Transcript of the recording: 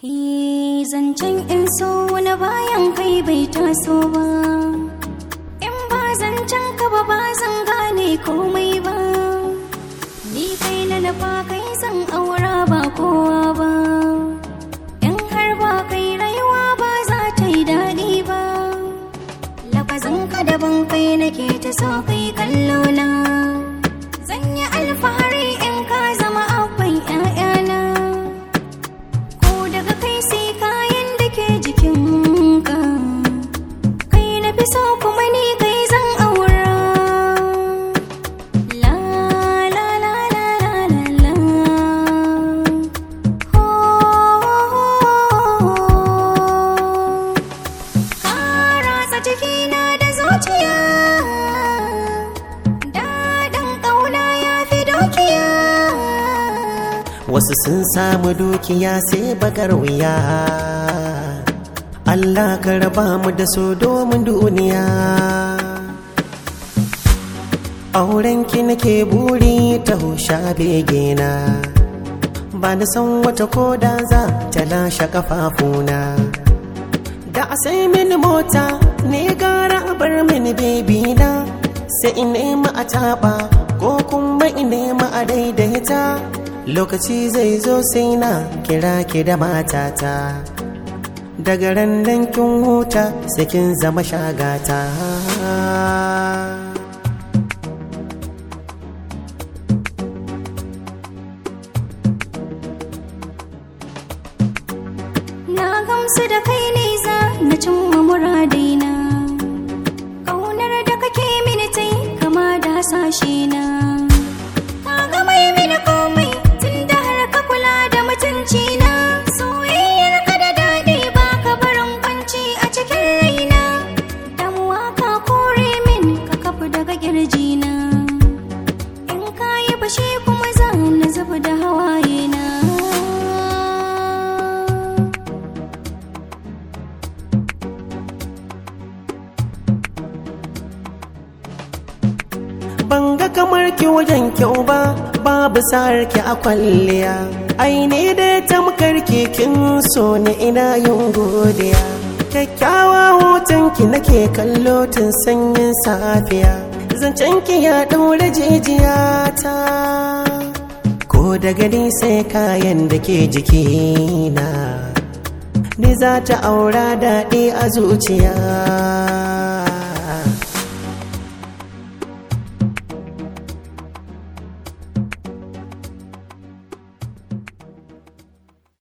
Hi zancen in so na bayan kai bai taso ba In ba zancen ka ba ba zan gane komai ba Ni kai na nafa kai zan aura ba kowa ba In har ba kai rayuwa ba za ta yi daɗi ba Lafazin ka daban kai nake ta so kai kallo na Zan yi alfahari in ka zama abban 'ya'yana ko daga kai sai kayan da ke jikinka kai na fi so kuma ni kai zan aura la la la la la la la ho ka ratsa jikina da zuciya daɗin ƙauna ya fi dukiya Wasu sun samu dukiya sai bakar wuya Allah ka raba mu da su domin duniya Aurenki nake buri ta husha begena Ba na san wata koda za ta lashe kafafuna Da a sai mini mota ne gara a bar mini bebi na Sai in nema a taɓa ko kuma in nema a daidaita Lokaci zai zo sai na kira ki da matata Daga ran nan kin huta sai kin zama shagata Na gamsu da kai ne za na cimma muradaina Ƙaunar da kake mini tai kama da hasashe na Ka ga mai mini komai tun da har ka kula da mutunci na Soyayyar ka da daɗi ba ka barin kwanci a cikin raina Damuwa ka kore min ka kafu daga na. In ka yi fashe kuma za na zuba da hawaye na Ban ga kamar ki wajen kyau ba babu sa'ar ki a kwalliya Ai ne dai tamkar ki kin so ni ina yin godiya Kyakkyawa hoton ki nake kallo tun sanyin safiya Zancen ki ya ɗaure jijiyata Ko da gani sai kayan da ke jikina Ni za ta aura daɗi a zuciya